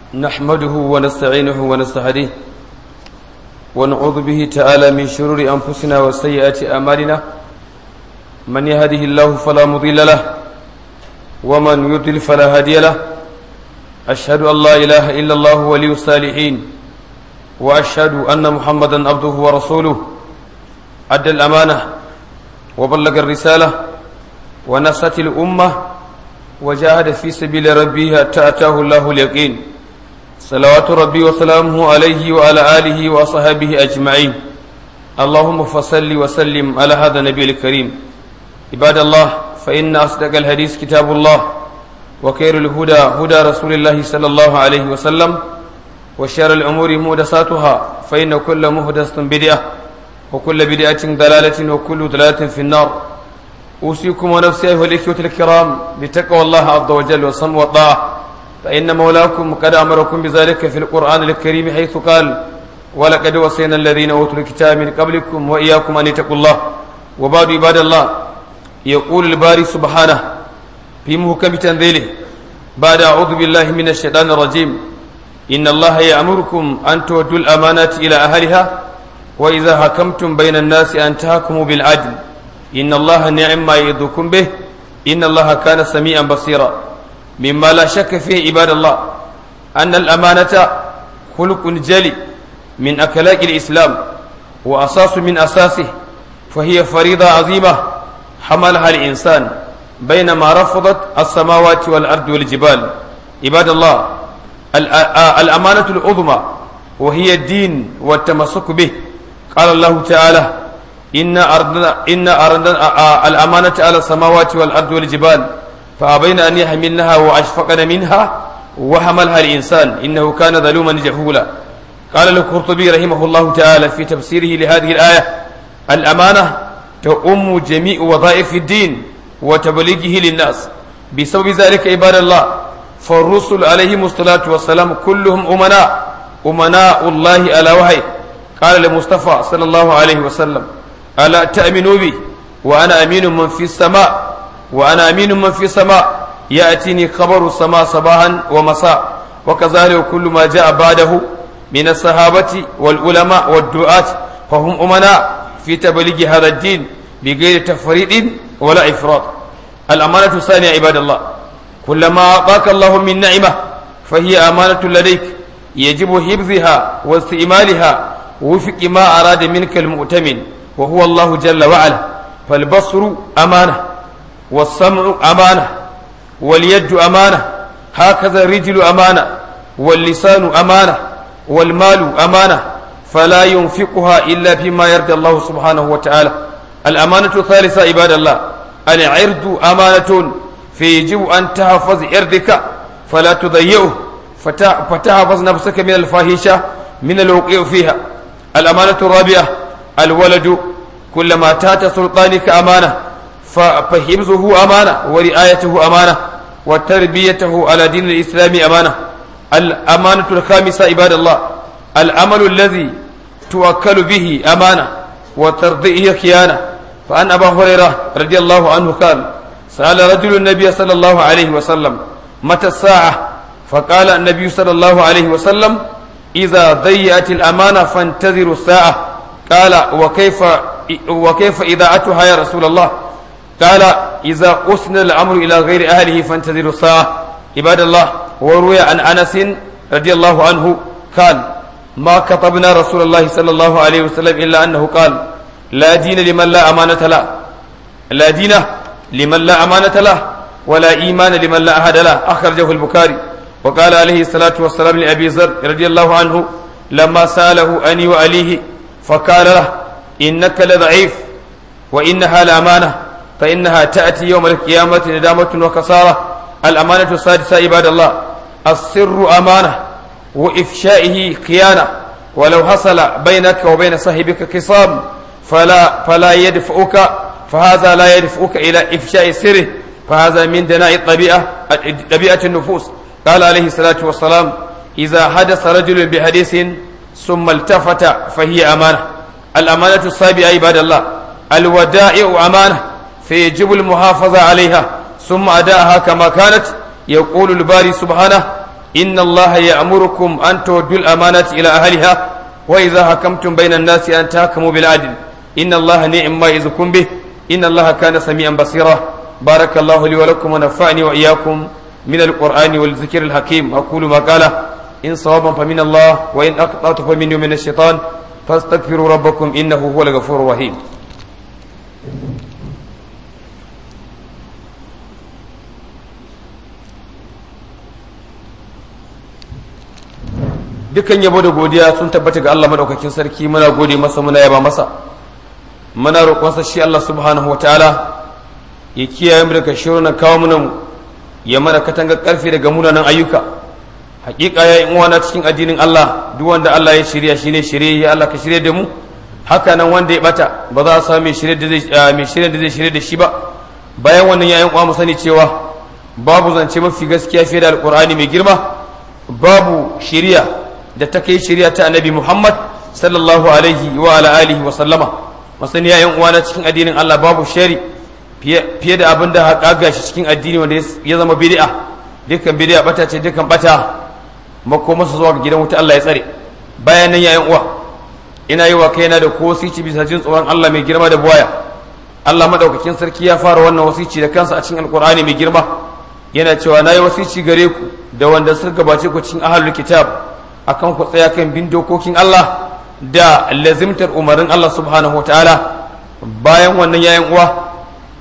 نحمده ونستعينه ونستهديه ونعوذ به تعالى من شرور أنفسنا وسيئات أعمالنا من يهده الله فلا مضل له ومن يضلل فلا هادي له أشهد أن لا إله إلا الله ولي الصالحين وأشهد أن محمدا عبده ورسوله أدى الأمانة وبلغ الرسالة ونصت الأمة وجاهد في سبيل ربه حتى أتاه الله اليقين صلوات ربي وسلامه عليه وعلى آله وصحبه أجمعين اللهم فصل وسلم على هذا النبي الكريم عباد الله فإن أصدق الحديث كتاب الله وخير الهدى هدى رسول الله صلى الله عليه وسلم وشر الأمور محدثاتها فإن كل محدثة بدعة وكل بدعة ضلالة وكل ضلالة في النار أوصيكم ونفسي أيها الإخوة الكرام بتقوى الله عز وجل والصم والطاعة فإن مولاكم قد أمركم بذلك في القرآن الكريم حيث قال ولقد وصينا الذين أوتوا الكتاب من قبلكم وإياكم أن اتقوا الله وبعد عباد الله يقول الباري سبحانه في محكم تنزيله بعد أعوذ بالله من الشيطان الرجيم إن الله يأمركم أن تؤدوا الأمانات إلى أهلها وإذا حكمتم بين الناس أن تحكموا بالعدل إن الله نعم ما يعظكم به إن الله كان سميعا بصيرا مما لا شك فيه عباد الله أن الأمانة خلق جلي من أخلاق الإسلام وأساس من أساسه فهي فريضة عظيمة حملها الإنسان بينما رفضت السماوات والأرض والجبال عباد الله الأمانة العظمى وهي الدين والتمسك به قال الله تعالى إن أردنا إن أردنا الأمانة على السماوات والأرض والجبال فأبين أن يحملنها وأشفقن منها وحملها الإنسان إنه كان ظلوما جهولا قال القرطبي رحمه الله تعالى في تفسيره لهذه الآية الأمانة تؤم جميع وظائف الدين وتبليغه للناس بسبب ذلك عباد الله فالرسل عليهم الصلاة والسلام كلهم أمناء أمناء الله على وحي قال لمصطفى صلى الله عليه وسلم ألا تأمنوا بي وأنا أمين من في السماء وأنا أمين من في السماء يأتيني خبر السماء صباحا ومساء وكذلك كل ما جاء بعده من الصحابة والعلماء والدعاة فهم أمناء في تبليغ هذا الدين بغير تفريط ولا إفراط الأمانة الثانية عباد الله كلما أعطاك الله من نعمة فهي أمانة لديك يجب حفظها واستئمالها وفق ما أراد منك المؤتمن وهو الله جل وعلا فالبصر أمانة والسمع أمانة واليد أمانة هكذا الرجل أمانة واللسان أمانة والمال أمانة فلا ينفقها إلا فيما يرضي الله سبحانه وتعالى الأمانة الثالثة عباد الله العرض أمانة فيجب أن تحفظ عرضك فلا تضيعه فتحفظ نفسك من الفاحشة من الوقوع فيها الأمانة الرابعة الولد كلما تات سلطانك أمانة فحفظه أمانة ورعايته أمانة وتربيته على دين الإسلام أمانة الأمانة الخامسة عباد الله العمل الذي توكل به أمانة وترضيه خيانة فأن أبا هريرة رضي الله عنه قال سأل رجل النبي صلى الله عليه وسلم متى الساعة فقال النبي صلى الله عليه وسلم إذا ضيعت الأمانة فانتظروا الساعة قال وكيف وكيف إذاعتها يا رسول الله قال إذا أسند الأمر إلى غير أهله فانتظروا الساعة عباد الله وروي عن أنس رضي الله عنه قال ما كتبنا رسول الله صلى الله عليه وسلم إلا أنه قال لا دين لمن لا أمانة له لا دين لمن لا أمانة له ولا إيمان لمن لا أحد له أخرجه البخاري وقال عليه الصلاة والسلام لأبي ذر رضي الله عنه لما سأله أني وأليه فقال له إنك لضعيف وإنها لأمانة فإنها تأتي يوم القيامة ندامة وكسارة الأمانة السادسة عباد الله السر أمانة وإفشائه خيانة ولو حصل بينك وبين صاحبك خصام فلا فلا يدفعك فهذا لا يدفعك إلى إفشاء سره فهذا من دناء الطبيعة طبيعة النفوس قال عليه الصلاة والسلام إذا حدث رجل بحديث ثم التفت فهي أمانة الأمانة السابعة عباد الله الودائع أمانة فيجب المحافظة عليها ثم أداءها كما كانت يقول الباري سبحانه إن الله يأمركم أن تودوا الأمانة إلى أهلها وإذا حكمتم بين الناس أن تحكموا بالعدل إن الله نعم ما يعظكم به إن الله كان سميعا بصيرا بارك الله لي ولكم ونفعني وإياكم من القرآن والذكر الحكيم أقول ما قال إن صوابا فمن الله وإن أخطأت فمني من الشيطان فاستغفروا ربكم إنه هو الغفور الرحيم dukkan yabo da godiya sun tabbata ga Allah madaukakin sarki muna gode masa muna yaba masa muna roƙonsa shi Allah subhanahu wataala ya kiyaye mu daga shirin kawo mu ya mana katanga karfe daga munanan ayyuka hakika ya yi uwana cikin addinin Allah duk wanda Allah ya shirya shine shirye ya Allah ka shirye da mu haka nan wanda ya bata ba za a samu mai shirye da zai mai shirye da zai shirye da shi ba bayan wannan yayin uwa mu sani cewa babu zance mafi gaskiya fiye da alqur'ani mai girma babu shiriya da ta kai shiriya ta annabi Muhammad sallallahu alaihi wa ala alihi wa sallama masani yayin uwana cikin addinin Allah babu shari fiye da abin da haƙa shi cikin addini wanda ya zama bid'a dukkan bid'a bata ce dukkan bata makomarsa zuwa ga gidan wuta Allah ya tsare bayan nan yayin uwa ina yi wa kaina da ko wasici bisa jin tsoron Allah mai girma da buwaya Allah madaukakin sarki ya fara wannan wasici da kansa a cikin alkur'ani mai girma yana cewa nayi wasici gare ku da wanda suka gabace ku cikin ahlul kitab akan ku tsaya kan bin dokokin Allah da lazimtar umarin Allah subhanahu wataala bayan wannan yayin uwa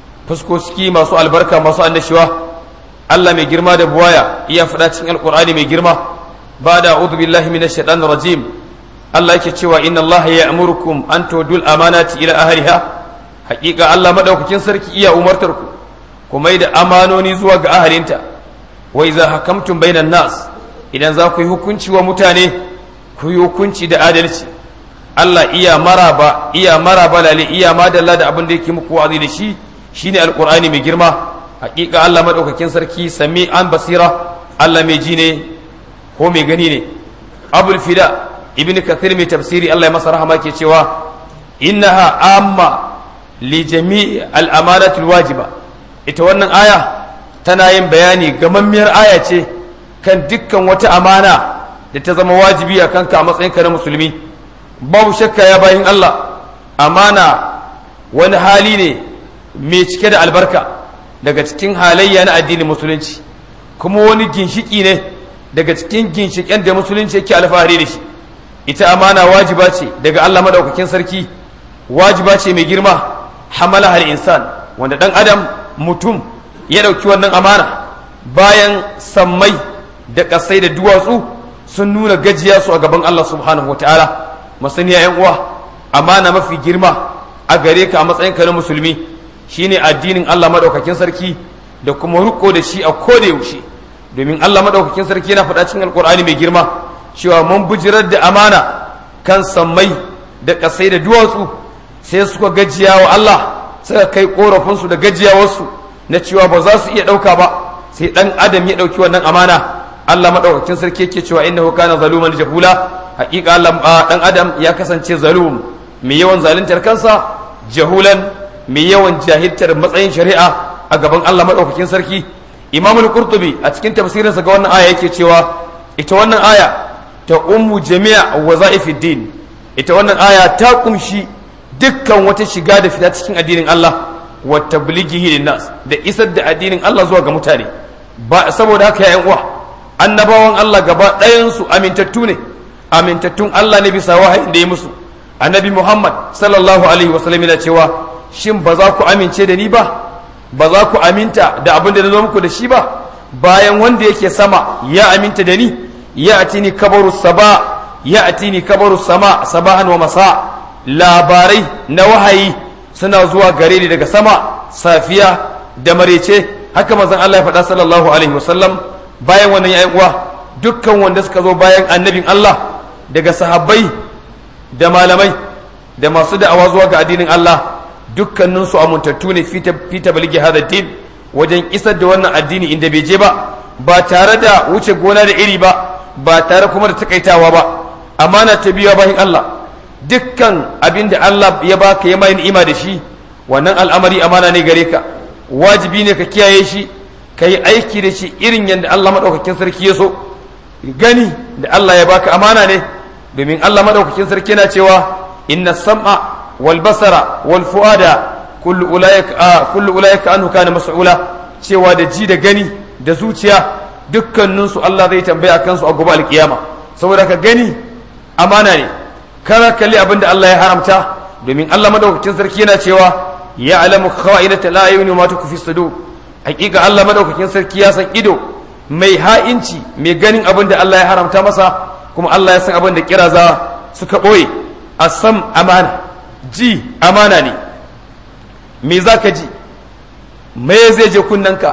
fuskoki masu albarka masu annashiwa Allah mai girma da buwaya iya faɗa cikin alkur'ani mai girma ba da a'udhu billahi minash shaitanir rajim Allah yake cewa inna Allah ya'murukum an tudul amanati ila ahliha haƙiƙa Allah madaukakin sarki iya umartar ku ku mai da amanoni zuwa ga ahalinta wa idza hakamtum bainan nas idan za ku yi hukunci wa mutane ku yi hukunci da adalci Allah iya maraba iya maraba lale iya madalla da abin da yake muku wa'azi da shi shine alqur'ani mai girma haƙiƙa Allah madaukakin sarki sami an basira Allah mai ji ne ko mai gani ne abul fida ibn kathir mai tafsiri Allah ya masa rahama ke cewa innaha amma li jami'i al-amanatul wajiba ita wannan aya tana yin bayani gamammiyar aya ce kan dukkan wata amana da ta zama wajibi a kanka a matsayinka na musulmi babu shakka ya bayin Allah amana wani hali ne mai cike da albarka daga cikin halayya na addinin musulunci kuma wani ginshiki ne daga cikin ginshiken da musulunci yake alfahari da shi ita amana wajiba ce daga Allah madaukakin sarki wajiba ce mai girma hamala hal insan wanda dan adam mutum ya dauki wannan amana bayan sammai da kasai da duwatsu sun nuna gajiya su a gaban Allah subhanahu wataala masaniya yan uwa amana mafi girma a gare ka a matsayinka na musulmi shine addinin Allah madaukakin sarki da kuma riko da shi a koda yaushe domin Allah madaukakin sarki yana faɗa cikin alkur'ani mai girma cewa mun bujirar da amana kan sammai da kasai da duwatsu sai suka gajiya wa Allah suka kai korafinsu da gajiyawarsu na cewa ba za su iya ɗauka ba sai ɗan adam ya ɗauki wannan amana Allah madaukakin sarki yake cewa innahu kana zaluman jahula haƙiƙa Allah ɗan adam ya kasance zalum mai yawan zaluntar kansa jahulan mai yawan jahiltar matsayin shari'a a gaban Allah madaukakin sarki Imam al-Qurtubi a cikin tafsirinsa ga wannan aya yake cewa ita wannan aya ta ummu jami'a wazaifid din ita wannan aya ta kumshi dukkan wata shiga da fita cikin addinin Allah wa tablighihi linnas da isar da addinin Allah zuwa ga mutane ba saboda haka ya uwa annabawan Allah gaba ɗayan su amintattu ne amintattun Allah ne bisa wahayin da ya musu annabi Muhammad sallallahu alaihi wasallam yana cewa shin ba za ku amince da ni ba ba za ku aminta da abin da na zo muku da shi ba bayan wanda yake sama ya aminta da ni ya atini kabaru saba ya atini kabaru sama sabahan wa masa labarai na wahayi suna zuwa gare ni daga sama safiya da marece haka manzon Allah ya faɗa sallallahu alaihi wasallam bayan wannan ya uwa dukkan wanda suka zo bayan annabin Allah daga sahabbai da malamai da masu da'awa zuwa ga addinin Allah dukkaninsu amintattu ne fi tabaligi hada din wajen isar da wannan addini inda bai je ba ba tare da wuce gona da iri ba ba tare kuma da takaitawa ba amana ta biya bayan Allah dukkan abin da Allah ya baka ya mai ni'ima da shi wannan al'amari amana ne gare ka wajibi ne ka kiyaye shi ka yi aiki da shi irin yadda Allah maɗaukakin sarki ya so gani da Allah ya baka amana ne domin Allah madaukakin sarki yana cewa inna sam'a wal basara wal fuada kullu ulaika kullu ulaika anhu kana mas'ula cewa da ji da gani da zuciya dukkanin su Allah zai tambaya kansu a gobe alkiyama saboda ka gani amana ne kana kalli abin da Allah ya haramta domin Allah madaukakin sarki yana cewa ya alamu khawailatal ayuni ma tukfi sudur hakika Allah madaukakin sarki ya san ido mai ha'inci mai ganin abin da Allah ya haramta masa kuma Allah ya san abin da kiraza suka ɓoye a sam amana ji amana ne me za ka ji me zai je kunnanka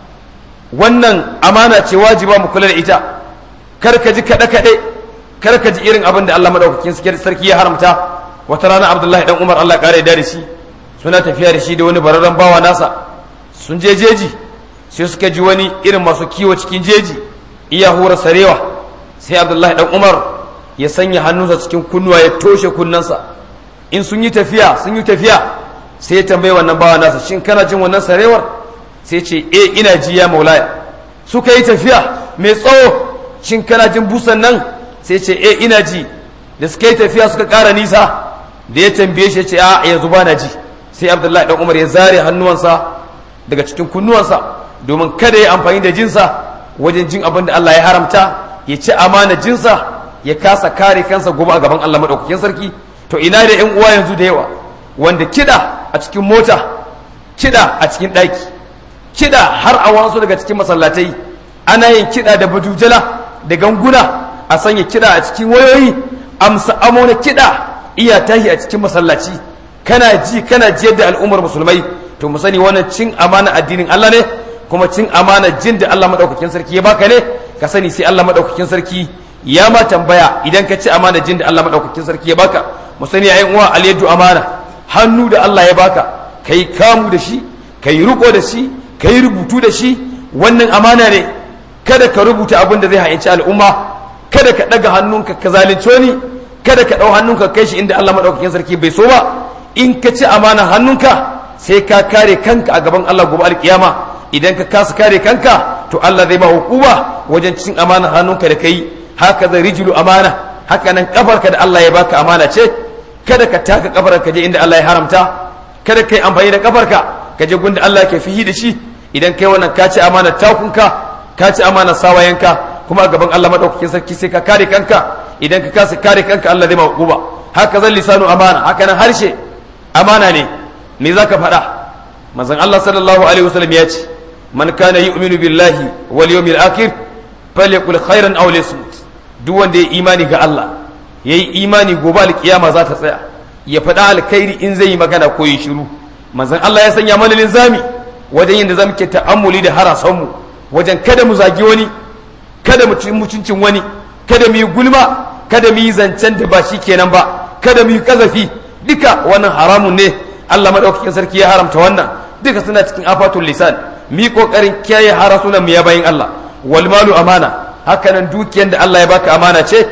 wannan amana ce wajiba mu kula da ita kar ka ji kaɗe-kaɗe kar ka ji irin abin da Allah maɗaukakin sarki ya haramta wata rana abdullahi dan umar Allah ƙara da shi suna tafiya da shi da wani bararren bawa nasa sun je jeji sai suka ji wani irin masu kiwo cikin jeji iya hura sarewa sai abdullahi dan umar ya sanya hannunsa cikin kunnuwa ya toshe kunnensa in sun yi tafiya sun yi tafiya sai ya tambaye wannan bawa nasa shin kana jin wannan sarewar sai ce e ina ji ya maulaya suka yi tafiya mai tsawo shin kana jin busan nan sai ce e ina ji da suka yi tafiya suka ƙara nisa da ya tambaye shi ya ce a yanzu ba na ji sai abdullahi dan umar ya zare hannuwansa daga cikin kunnuwansa domin kada ya amfani da jinsa wajen jin abin da Allah ya haramta ya ci amana jinsa ya kasa kare kansa gobe a gaban Allah madaukakin sarki to ina da yan uwa yanzu da yawa wanda kida a cikin mota kida a cikin ɗaki kida har a wasu daga cikin masallatai ana yin kida da badujala da ganguna a sanya kida a cikin wayoyi amsa amona kida iya tahi a cikin masallaci kana ji kana jiyar da al'ummar musulmai to mu sani wannan cin amana addinin Allah ne kuma cin amana jin da Allah madaukakin sarki ya baka ne ka sani sai Allah madaukakin sarki ya ma tambaya idan ka ci amana jin da Allah madaukakin sarki ya baka mu sani ayin uwa alyadu amana hannu da Allah ya baka kai kamu da shi kai riko da shi kai rubutu da shi wannan amana ne kada ka rubuta abin da zai haici al'umma kada ka daga hannunka ka zalunce wani kada ka dau hannunka kai shi inda Allah madaukakin sarki bai so ba in ka ci amana hannunka sai ka kare kanka a gaban Allah gobe alkiyama idan ka kasa kare kanka to Allah zai ba hukuma wajen cin amana hannunka da kai haka zai rijilu amana haka nan kafarka da Allah ya baka amana ce kada ka taka kafarka ka je inda Allah ya haramta kada kai amfani da kafarka ka je gunda Allah ke fihi da shi idan kai wannan ka ci amana takunka ka ci amana sawayenka kuma a gaban Allah madaukakin sarki sai ka kare kanka idan ka kasa kare kanka Allah zai ma hukuma haka zan lisanu amana haka nan harshe amana ne me za ka faɗa manzon Allah sallallahu alaihi wasallam ya ce man kana yu'minu billahi wal yawmil akhir falyakul khairan aw liyasmut duk wanda ya imani ga Allah yayi imani gobe alkiyama za ta tsaya ya faɗa alkhairi in zai yi magana ko yi shiru manzon Allah ya sanya mana linzami wajen yin da zamu ke ta'ammuli da harasan mu wajen kada mu zagi wani kada mu ci mutuncin wani kada mu yi gulma kada mu yi zancen da ba shi kenan ba kada mu yi kazafi duka wannan haramun ne Allah madaukakin sarki ya haramta wannan duka suna cikin afatul lisan mi kokarin kiyaye harasunan mu ya bayin Allah wal malu amana hakanan dukiyar da Allah ya baka amana ce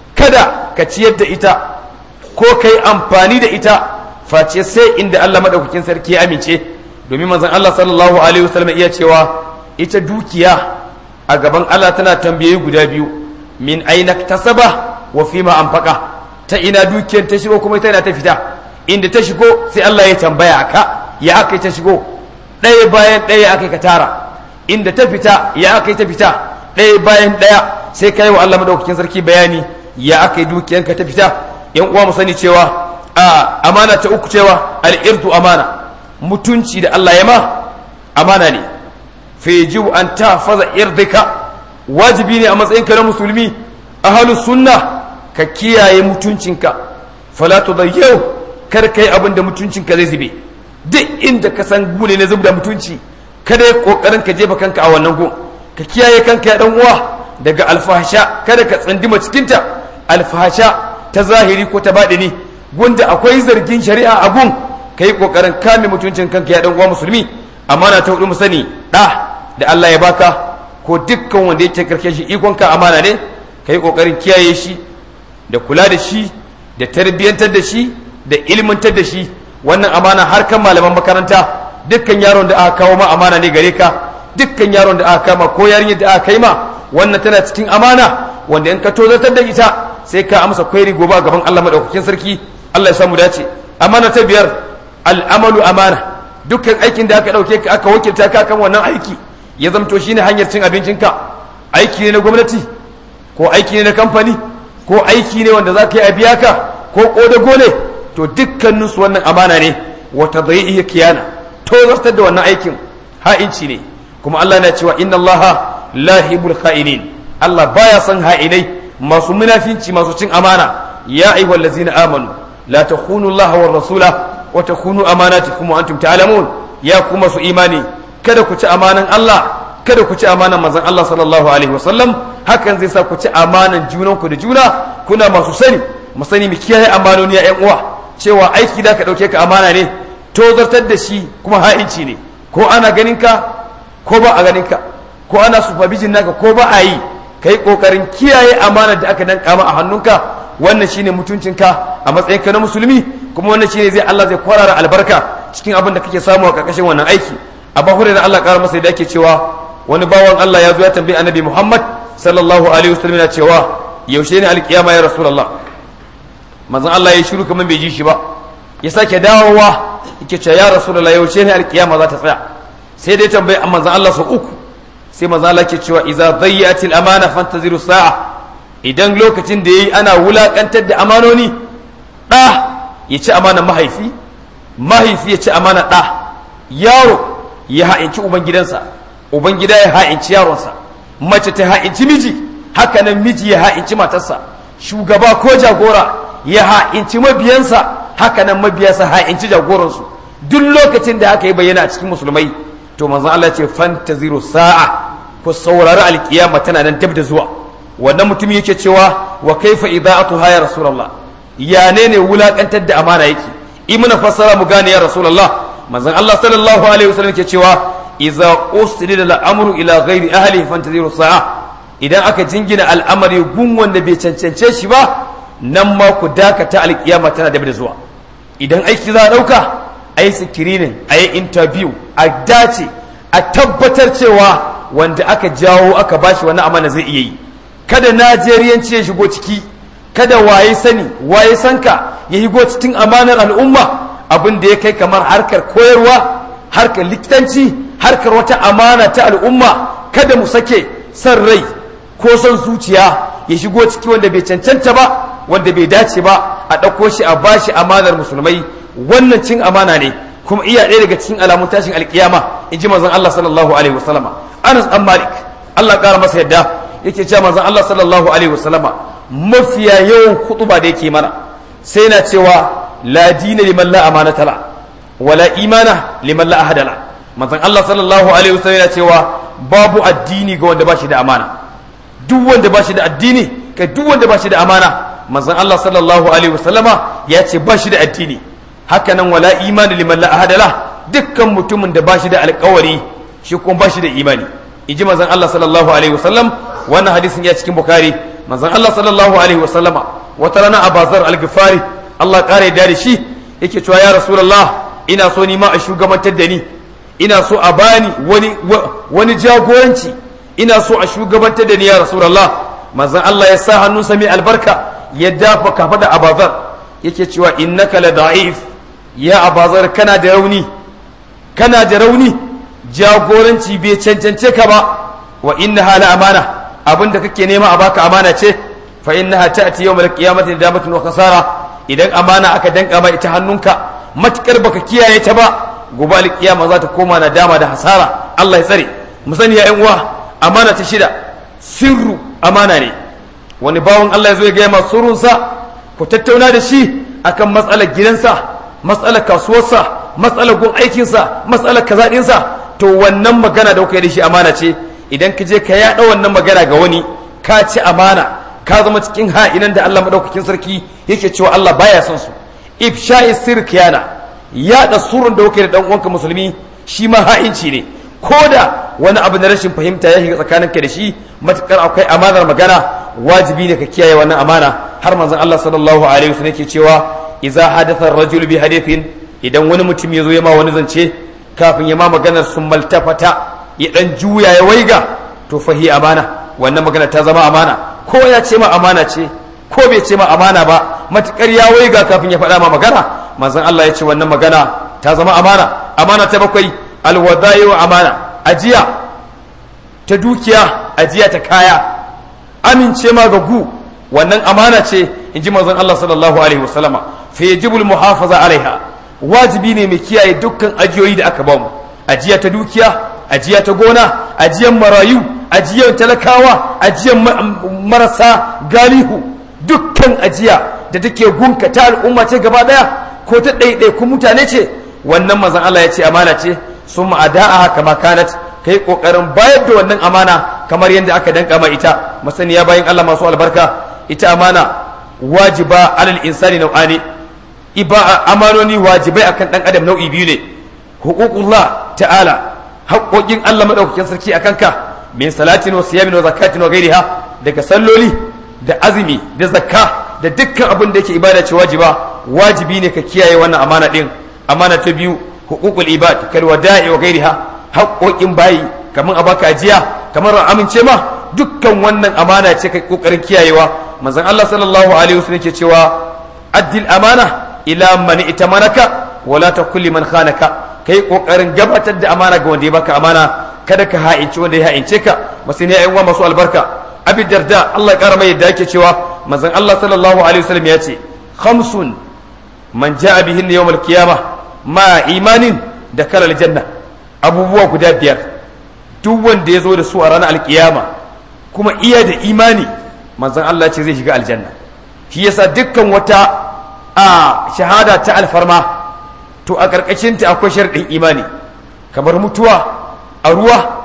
kada ka ciyar da ita ko kai amfani da ita face sai inda Allah madaukakin sarki ya amince domin manzon Allah sallallahu alaihi wasallam iya cewa ita dukiya a gaban Allah tana tambaye guda biyu min aina tasaba wa fima anfaqa ta ina dukiyar ta shigo kuma ita ina ta fita inda ta shigo sai Allah ya tambaya ka ya aka ta shigo ɗaya bayan ɗaya aka ka tara inda ta fita ya aka ta fita ɗaya bayan ɗaya sai ka yi wa Allah madaukakin sarki bayani ya aka yi dukiyanka ta fita yan uwa mu sani cewa a amana ta uku cewa al'irtu amana mutunci da Allah ya ma amana ne fa yajibu an tahfaza irdika wajibi ne a matsayinka na musulmi ahlus sunna ka kiyaye mutuncinka fala tudayyau kar kai abin da mutuncinka zai zube duk inda ka san gune na zubda mutunci kada ya kokarin ka jefa kanka a wannan gun ka kiyaye kanka ya dan uwa daga alfahasha kada ka tsandima cikinta alfahasha ta zahiri ko ta baɗini gunda akwai zargin shari'a a gun ka yi kokarin kame mutuncin kanka ya dan uwa musulmi amana ta hudu mu sani da da Allah ya baka ko dukkan wanda yake karke shi ikonka amana ne ka yi kokarin kiyaye shi da kula da shi da tarbiyyantar da shi da ilmantar da shi wannan amana har kan malaman makaranta dukkan yaron da aka kawo ma amana ne gare ka dukkan yaron da aka kama ko yarinyar da aka kai ma wannan tana cikin amana wanda in ka tozartar da ita sai ka amsa kwairi gobe a gaban Allah madaukakin sarki Allah ya samu dace amana ta biyar al'amalu amana dukkan aikin da aka dauke ka aka wakilta ka kan wannan aiki ya zamto shine hanyar cin abincinka aiki ne na gwamnati ko aiki ne na kamfani ko aiki ne wanda za ka yi a biya ka ko kodago ne to dukkaninsu wannan amana ne wata zai iya kiyana tozartar da wannan aikin ha'inci ne kuma Allah na cewa inna Allah lahibul kha'inin Allah baya son ha'inai masu munafinci masu cin amana ya ayyuhal ladzina amanu la takhunu Allah war rasula wa takhunu amanatikum wa antum ta'lamun ya kuma su imani kada ku ci amanan Allah kada ku ci amanan manzon Allah sallallahu alaihi wasallam hakan zai sa ku ci amanan junanku da juna kuna masu sani mu sani mu kiyaye amanoni ya ƴan uwa cewa aiki da ka dauke ka amana ne tozartar da shi kuma ha'inci ne ko ana ganin ka ko ba a ganin ka ko ana supervision naka ko ba a yi kai kokarin kiyaye amanar da aka danka ma a hannunka wannan shine mutuncinka a matsayin ka na musulmi kuma wannan shine zai Allah zai kwarara albarka cikin abin da kake samu a karkashin wannan aiki abu hurairah Allah kara masa da yake cewa wani bawan Allah ya zo ya tambayi annabi Muhammad sallallahu alaihi wasallam yana cewa yaushe ne alkiyama ya rasulullah manzon Allah ya shiru kamar bai ji shi ba ya sake dawowa yake cewa ya rasulullah yaushe ne alkiyama za ta tsaya sai dai tambayi manzon Allah sau uku sai manzon Allah ke cewa idza dayyat al-amana fantaziru sa'a idan lokacin da yayi ana wulakantar da amanoni da ya ci amana mahaifi mahaifi ya ci amana da yaro ya ha'inci ubangidansa ubangida ya ha'inci yaronsa mace ta ha'inci miji haka nan miji ya ha'inci matarsa shugaba ko jagora ya ha'inci mabiyansa haka nan mabiyansa ha'inci jagoransu duk lokacin da aka yi bayyana a cikin musulmai to manzon Allah ce fantaziru sa'a ku saurari alkiyama tana nan dab da zuwa wannan mutum yake cewa wa kaifa ida'atu ya rasulullah ya ne ne wulakantar da amana yake imuna fassara mu gane ya rasulullah manzon Allah sallallahu alaihi wasallam ke cewa idza usrida al-amru ila ghairi ahlihi fantaziru sa'a idan aka jingina al'amari gun wanda bai cancance shi ba nan ma ku dakata alkiyama tana da zuwa idan aiki za a dauka a yi screening a yi interview a dace a tabbatar cewa wanda aka jawo aka bashi wani amana zai iya yi kada najeriyanci ya shigo ciki kada waye sani waye sanka ya shigo cikin amanar al'umma abin da ya kai kamar harkar koyarwa harkar likitanci harkar wata amana ta al'umma kada mu sake son rai ko son zuciya ya shigo ciki wanda bai cancanta ba wanda bai dace ba a ɗauko shi a bashi amanar musulmai wannan cin amana ne kuma iya ɗaya daga cikin alamun tashin alkiyama in ji manzon Allah sallallahu alaihi wasallama Anas an Malik Allah ƙara masa yadda yake cewa manzon Allah sallallahu alaihi wasallama mafiya yawan kutuba da yake mana sai na cewa la dina liman la amanata la wala imana liman la ahada la manzon Allah sallallahu alaihi wasallam yana cewa babu addini ga wanda ba shi da amana duk wanda ba shi da addini kai duk wanda ba shi da amana manzon Allah sallallahu alaihi wasallama ya ce ba shi da addini haka nan wala imani liman la ahadala dukkan mutumin da ba shi da alƙawari shi kuma ba shi da imani inji manzon Allah sallallahu alaihi wasallam wannan hadisin ya cikin bukhari manzon Allah sallallahu alaihi wasallama wata rana abazar al-ghifari Allah kare da shi yake cewa ya rasulullah ina so ni ma a shugabantar da ni ina so a bani wani wani jagoranci ina so a shugabantar da ni ya rasulullah manzon Allah ya sa hannunsa mai albarka ya dafa kafa da abazar yake cewa innaka la da'if ya abazar kana da rauni kana da rauni jagoranci bai cancance ka ba wa innaha la amana abinda kake nema a baka amana ce fa innaha ta'ti yawmal qiyamati damatun wa khasara idan amana aka danka mai ita hannunka matukar baka kiyaye ta ba gobe alkiyama za ta koma na dama da hasara Allah ya tsare mu sani ya uwa amana ta shida sirru amana ne wani bawan Allah ya zo ya gaya masu surunsa ku tattauna da shi akan matsalar gidansa matsalar kasuwarsa matsalar gun aikinsa matsalar kazaɗinsa to wannan magana da kuka yi da shi amana ce idan ka je ka yaɗa wannan magana ga wani ka ci amana ka zama cikin ha'inan da Allah madaukakin sarki yake cewa Allah baya son su ifsha'i sirr kiyana yaɗa surun da kuka yi da dan uwanka musulmi shi ma ha'inci ne ko da wani abu na rashin fahimta ya shiga tsakaninka da shi matukar akwai amanar magana wajibi ne ka kiyaye wannan amana har manzon Allah sallallahu alaihi wasallam yake cewa idza hadatha ar-rajulu bi hadithin idan wani mutum ya zo ya ma wani zance kafin ya ma maganar sun maltafata ya dan juya ya waiga to fahi amana wannan magana ta zama amana ko ya ce ma amana ce ko bai ce ma amana ba matukar ya waiga kafin ya faɗa ma magana manzon Allah ya ce wannan magana ta zama amana amana ta bakwai alwada'i wa amana ajiya ta dukiya ajiya ta kaya amince ma ga gu wannan amana ce in ji manzon Allah sallallahu alaihi wasallama fa yajibu almuhafaza alaiha wajibi ne mai kiyaye dukkan ajiyoyi da aka bamu ajiya ta dukiya ajiya ta gona ajiyan marayu ajiyan talakawa ajiyan marasa galihu dukkan ajiya da take gunka ta al'umma ce gaba daya ko ta ɗaiɗaiku mutane ce wannan mazan Allah ya ce amana ce sun ma'ada'a kama kanat kai kokarin bayar da wannan amana kamar yadda aka danka ma ita masaniya bayan Allah masu albarka ita amana wajiba alal insani nau'ani iba amanoni wajibai akan dan adam nau'i biyu ne huququllah ta'ala haƙoƙin Allah madaukakin sarki akan ka min salatin wa siyamin wa zakatin wa ghairiha daga salloli da azumi da zakka da dukkan abin da yake ibada ce wajiba wajibi ne ka kiyaye wannan amana din amana ta biyu huququl ibad kal wada'i wa ghairiha haƙoƙin bayi kamar a baka ajiya kamar a amince ma dukkan wannan amana ce kai kokarin kiyayewa manzon Allah sallallahu alaihi wasallam ke cewa addil amana ila man itamanaka wala takul man khanaka kai kokarin gabatar da amana ga wanda ya baka amana kada ka ha'inci wanda ya ha'ince ka masu ne ayyuwa masu albarka abi darda Allah ya kara mai yadda yake cewa manzon Allah sallallahu alaihi wasallam ya ce khamsun man ja'a bihin yawmal qiyamah ma imanin da kalal janna abubuwa guda biyar duk wanda ya zo da su a ranar alkiyama kuma iya da imani manzon Allah ce zai shiga aljanna shi yasa dukkan wata a shahada ta alfarma to a ƙarƙashinta akwai sharɗin imani kamar mutuwa a ruwa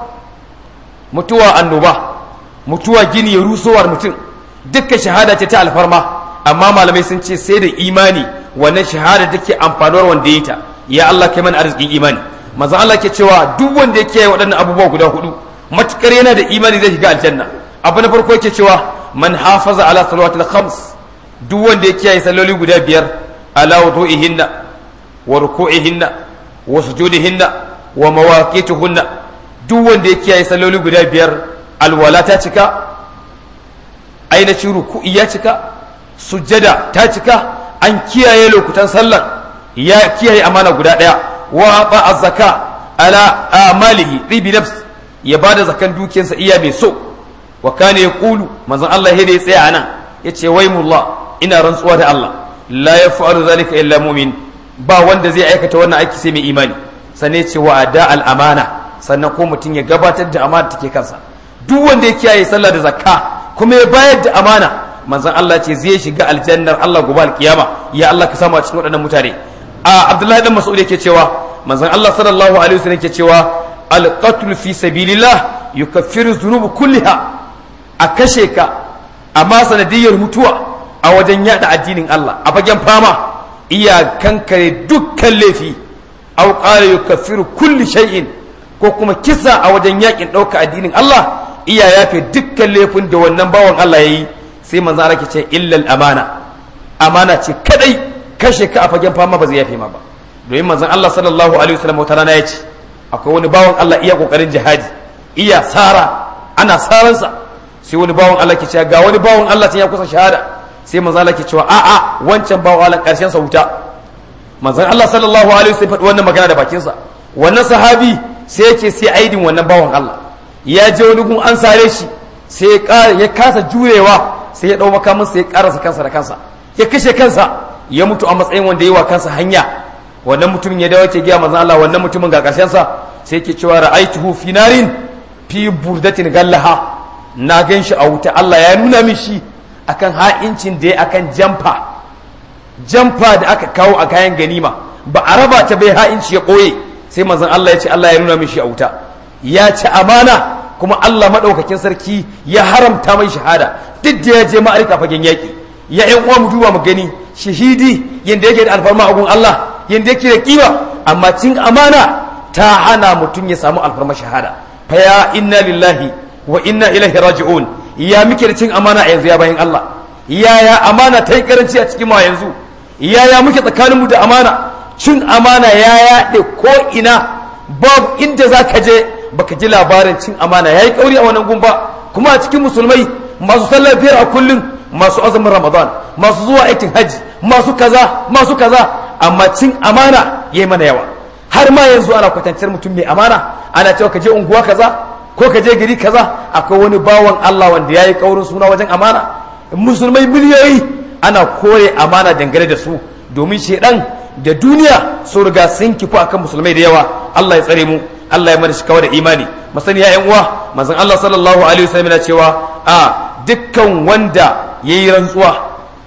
mutuwa annoba mutuwa gini ya rusowar mutum dukkan shahada ce ta alfarma amma malamai sun ce sai da imani wannan shahada take amfanuwar wanda ya ta ya Allah kai mana arzikin imani manzon Allah ke cewa duk wanda ya kiyaye waɗannan abubuwa guda hudu matukar yana da imani zai shiga aljanna abu na farko yake cewa man hafaza ala salawatil khams duk wanda ya kiyaye salloli guda biyar ala wudu'ihinna wa ruku'ihinna wa sujudihinna wa mawaqituhunna duk wanda ya kiyaye salloli guda biyar alwala ta cika ainihin ruku'i ya cika sujjada ta cika an kiyaye lokutan sallar ya kiyaye amana guda daya wa ba zaka ala amalihi ribi nafs ya bada zakan dukiyarsa iya mai so wa kana yaqulu manzon Allah ya ya tsaya anan yace waymullah ina rantsuwa da Allah la yaf'alu zalika illa mu'min ba wanda zai aikata wannan aiki sai mai imani sannan yace wa ada al amana sannan ko mutum ya gabatar da amana take kansa duk wanda ya kiyaye sallah da zakka kuma ya bayar da amana manzon Allah ce zai shiga aljannar Allah gobe alkiyama ya Allah ka samu a cikin waɗannan mutane a Abdullahi dan Mas'ud yake cewa manzon Allah sallallahu alaihi wasallam yake cewa al-qatl fi sabilillah yukaffiru dhunuba kulliha a kashe ka amma sanadiyar mutuwa a wajen yada addinin Allah a fagen fama iya kankare dukkan laifi aw qala yukaffiru kulli shay'in ko kuma kisa a wajen yakin ɗauka addinin Allah iya yafe dukkan laifin da wannan bawan Allah yayi sai manzo Allah ke ce illal amana amana ce kadai kashe ka a fagen fama ba zai yafe ma ba domin manzon Allah sallallahu alaihi wasallam wata rana ya ce akwai wani bawan Allah iya kokarin jihadi iya sara ana saransa sai wani bawan Allah ke cewa ga wani bawan Allah ya kusa shahada sai manzon Allah ke cewa a a wancan bawan Allah karshen sa wuta manzon Allah sallallahu alaihi wasallam faɗi wannan magana da bakinsa wannan sahabi sai yake sai aidin wannan bawan Allah ya je wani gun an sare shi sai ya kasa jurewa sai ya dau makamin sai ya karasa kansa da kansa ya kashe kansa ya mutu a matsayin wanda yi wa kansa hanya wannan mutumin ya dawo ke giya manzon Allah wannan mutumin ga karshen sa sai yake cewa ra'aituhu fi narin fi burdatin gallaha na gan shi a wuta Allah ya nuna min shi akan ha'incin da ya akan jamfa jamfa da aka kawo a kayan ganima ba a raba ta bai ha'inci ya koye sai manzon Allah ya ce Allah ya nuna min shi a wuta ya ci amana kuma Allah madaukakin sarki ya haramta mai shahada duk da ya je ma'arika fagen yaki ya ƴan uwa mu duba mu gani shahidi yanda yake da alfarma a gun Allah yanda yake da kima amma cin amana ta hana mutum ya samu alfarma shahada fa ya inna lillahi wa inna ilaihi raji'un ya muke da cin amana a yanzu ya bayan Allah yaya amana ta yi karanci a cikin ma yanzu yaya muke tsakanin mu da amana cin amana ya yaɗe ko ina babu inda za ka je baka ji labarin cin amana ya yi kauri a wannan gun ba kuma a cikin musulmai masu sallar biyar a kullum masu azumin ramadan masu zuwa aikin hajji masu kaza masu kaza amma cin amana ya yi mana yawa har ma yanzu ana kwatanciyar mutum mai amana ana cewa ka je unguwa kaza ko ka je gari kaza akwai wani bawan Allah wanda ya yi kaurin suna wajen amana musulmai miliyoyi ana kore amana dangane da su domin shedan da duniya sun riga sun kifu akan musulmai da yawa Allah ya tsare mu Allah ya mana shi kawai da imani masani ya yan uwa manzon Allah sallallahu alaihi wasallam yana cewa a dukkan wanda yayi rantsuwa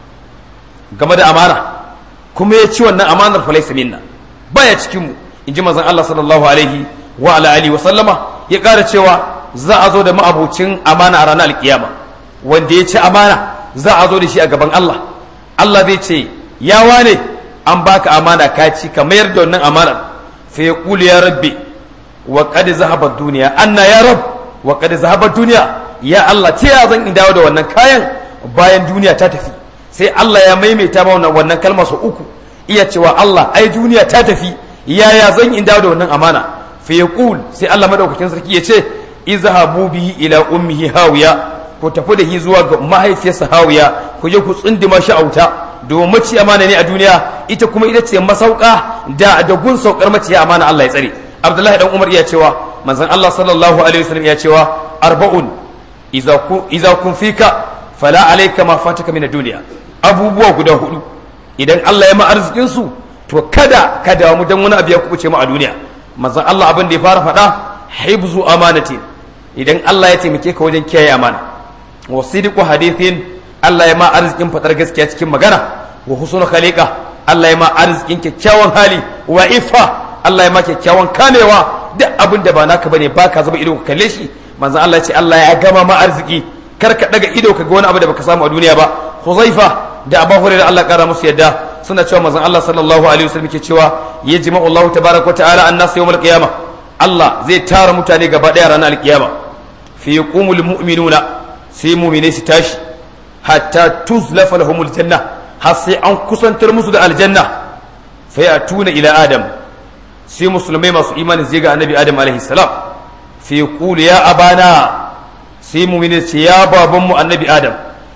game da amana kuma ya ci wannan amanar fa laysa minna baya cikin mu inji manzon Allah sallallahu alaihi wa ala alihi wa sallama ya ƙara cewa za a zo da ma'abucin amana a ranar alkiyama wanda ya ci amana za a zo da shi a gaban Allah Allah zai ce ya wane an baka amana ka ci ka mayar da wannan amanar fa yaqulu ya rabbi wa qad zahaba dunya anna ya rab wa qad zahaba dunya ya Allah ta ya zan dawo da wannan kayan bayan duniya ta tafi sai Allah ya maimaita ma wannan wannan kalma sau uku iya cewa Allah ai duniya ta tafi yaya zan in dawo da wannan amana fa yaqul sai Allah madaukakin sarki ya ce izhabu bihi ila ummihi hawiya ku tafi da shi zuwa ga mahaifiyarsa hawiya ku je ku tsindima shi auta domin mace amana ne a duniya ita kuma ita ce masauka da da gun saukar mace amana Allah ya tsare Abdullahi dan Umar iya cewa manzon Allah sallallahu alaihi wasallam iya cewa arba'un idza kun idza kun fika fala alayka ma fataka min ad-dunya abubuwa guda hudu idan Allah ya ma arzikin su to kada kada mu dan wani abu ya kubuce mu a duniya manzon Allah abin da ya fara faɗa hibzu amanatin idan Allah ya taimake ka wajen kiyaye amana wa sidqu hadithin Allah ya ma arzikin fatar gaskiya cikin magana wa husnul khaliqa Allah ya ma arzikin kyakkyawan hali wa ifa Allah ya ma kyakkyawan kamewa duk abin da ba naka bane baka zama ido ka kalle shi manzon Allah ya ce Allah ya gama ma arziki kar ka daga ido ka ga wani abu da baka samu a duniya ba Huzaifa da Abu Hurairah Allah kara musu yadda suna cewa manzon Allah sallallahu alaihi wasallam ke cewa yajma'u Allah tabaaraka wa ta'ala an-nas yawm al-qiyamah Allah zai tara mutane gaba daya ranar al-qiyama fi yaqumul mu'minuna sai mu'mine su tashi hatta tuzlafa lahumul janna har sai an kusantar musu da aljanna fa yatuna ila adam sai musulmai masu imani zai ga annabi adam alaihi salam fi yaqulu ya abana sai mu'mine ce ya babanmu annabi adam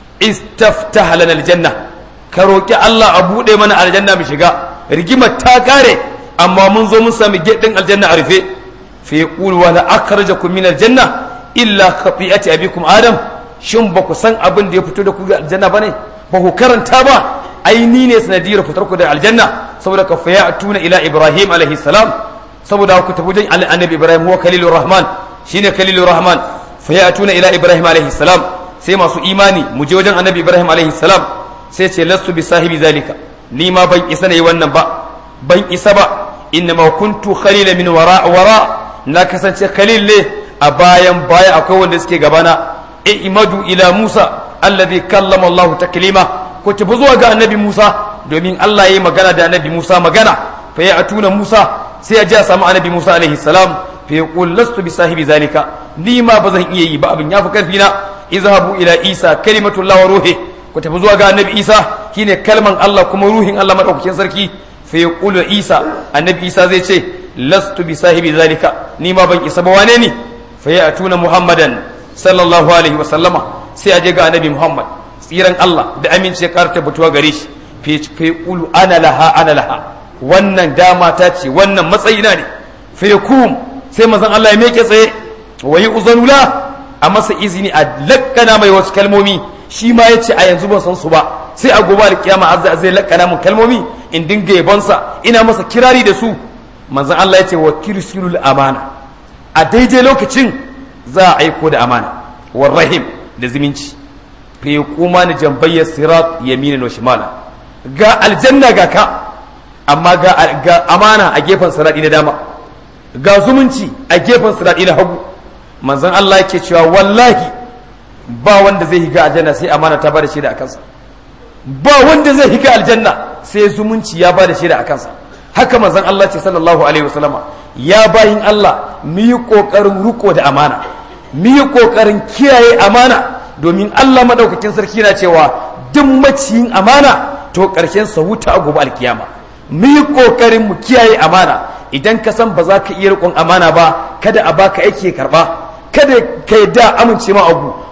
istaftah lana aljanna ka roki Allah a bude mana aljanna mu shiga rigimar ta kare amma mun zo mun sami gedin aljanna a rufe fa yaqulu wa la akhrajakum min aljanna illa khati'ati abikum adam shin ba ku san abin da ya fito da ku ga aljanna bane ba ku karanta ba ai ni ne sanadiyar fitar ku da aljanna saboda ka faya tuna ila ibrahim alaihi salam saboda ku tafi wajen annabi ibrahim huwa khalilur rahman shine khalilur rahman faya tuna ila ibrahim alaihi salam sai masu imani mu je wajen annabi ibrahim alaihi salam sai ce lastu bi sahibi zalika ni ma ban isa ne wannan ba ban isa ba inna ma kuntu khalila min wara wara na kasance khalil ne a bayan baya akwai wanda suke gabana imadu ila musa alladhi kallama allah taklima ko tafi zuwa ga annabi musa domin allah yayi magana da annabi musa magana fa ya atuna musa sai ya ji a samu annabi musa alaihi salam fa yaqul lastu bi sahibi zalika ni ma bazan iya yi ba abin yafi karfi na izhabu ila isa kalimatullah wa ruhi ku tafi zuwa ga annabi isa shine kalman allah kuma ruhin allah madaukakin sarki fa yaqulu isa annabi isa zai ce lastu bi sahibi zalika ni ma ban isa ba wane ni fa ya atuna muhammadan sallallahu alaihi wa sallama sai aje ga annabi muhammad tsiran allah da amince kar tabbatuwa gare shi fa yaqulu ana laha ana laha wannan dama ta ce wannan matsayina ne fa yakum sai manzon allah ya meke tsaye wa uzanula a masa izini a lakkana mai wasu kalmomi shi ma ya ce a yanzu ban san su ba sai a gobe alkiyama azza zai lakkana mun kalmomi in dinga yabonsa ina masa kirari da su manzon Allah ya ce wa kirsilul amana a daidai lokacin za a aiko da amana war rahim da zumunci fi kuma ni jambayyar sirat yamina wa shimala ga aljanna ga ka amma ga amana a gefen sirati na dama ga zumunci a gefen sirati na hagu manzon Allah yake cewa wallahi ba wanda zai higa aljanna sai amana ta bada shaida a kansa ba wanda zai higa aljanna sai zumunci ya bada shaida a kansa haka manzon Allah ce sallallahu alaihi wasallama ya bayin Allah mu yi kokarin riko da amana mu yi kokarin kiyaye amana domin Allah madaukakin sarki na cewa duk maciyin amana to karshen sa wuta a gobe alkiyama mu yi kokarin mu kiyaye amana idan ka san ba za ka iya riƙon amana ba kada a baka aiki karba kada ka yadda amince ma abu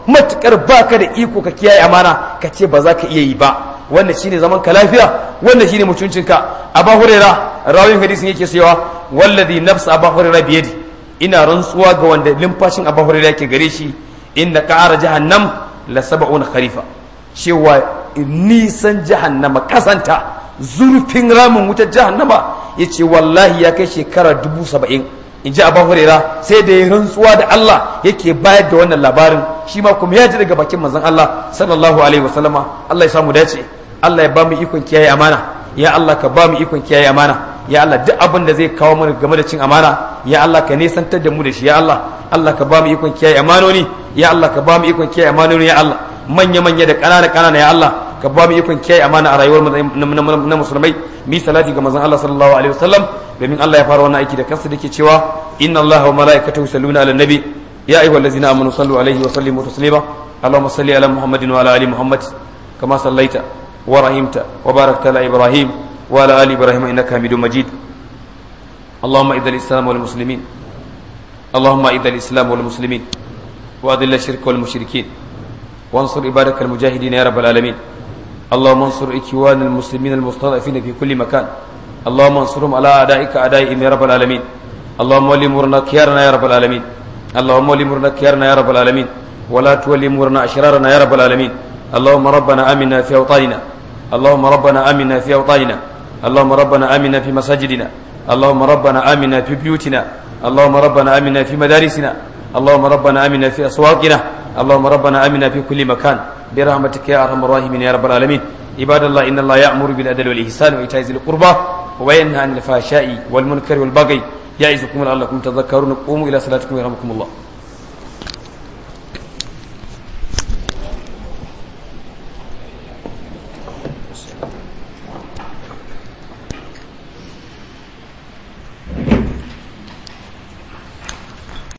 matukar baka da iko ka kiyaye amana ka ce ba za ka iya yi ba wannan shine zaman ka lafiya wannan shine mutuncinka aba huraira rawin hadisin yake cewa wallazi nafsu aba huraira biyadi ina rantsuwa ga wanda limfashin aba huraira yake gare shi inna qara jahannam la sab'una kharifa cewa nisan jahannama kasanta zurfin ramin wutar jahannama yace wallahi ya kai shekara dubu saba'in in ji abu hurera sai da ya rantsuwa da Allah yake bayar da wannan labarin shi ma kuma ya ji daga bakin manzon Allah sallallahu alaihi wasallama Allah ya samu dace Allah ya ba mu ikon kiyaye amana ya Allah ka ba mu ikon kiyaye amana ya Allah duk abin da zai kawo mana game da cin amana ya Allah ka nesantar da mu da shi ya Allah Allah ka ba mu ikon kiyaye amanoni ya Allah ka ba mu ikon kiyaye amanoni ya Allah manya manya da ƙanana ƙanana ya Allah ka ba mu ikon kiyaye amana a rayuwar na musulmai mi salati ga manzon Allah sallallahu alaihi wasallam domin Allah ya fara wannan aiki da kansa dake cewa inna Allah wa malaikatahu yusalluna ala nabi ya ayyuhallazina amanu sallu alaihi wa sallimu taslima اللهم صل على محمد وعلى ال محمد كما صليت ورحمت وباركت على ابراهيم وعلى ال ابراهيم انك حميد مجيد اللهم اذل الاسلام والمسلمين اللهم اذل الاسلام والمسلمين واذل الشرك والمشركين وانصر عبادك المجاهدين يا رب العالمين اللهم انصر اخوان المسلمين المستضعفين في كل مكان اللهم انصرهم على اعدائك اعدائهم يا رب العالمين اللهم ولي امورنا خيارنا يا رب العالمين اللهم ولي امورنا خيارنا يا رب العالمين ولا تولي امورنا اشرارنا يا رب العالمين اللهم ربنا امنا في اوطاننا اللهم ربنا امنا في اوطاننا اللهم ربنا امنا في مساجدنا اللهم ربنا امنا في بيوتنا اللهم ربنا امنا في مدارسنا اللهم ربنا امنا في اسواقنا اللهم ربنا امنا في كل مكان برحمتك يا ارحم الراحمين يا رب العالمين عباد الله ان الله يامر بالعدل والاحسان وايتاء ذي القربى وينهى عن الفحشاء والمنكر والبغي يعظكم لعلكم تذكرون قوموا الى صلاتكم يرحمكم الله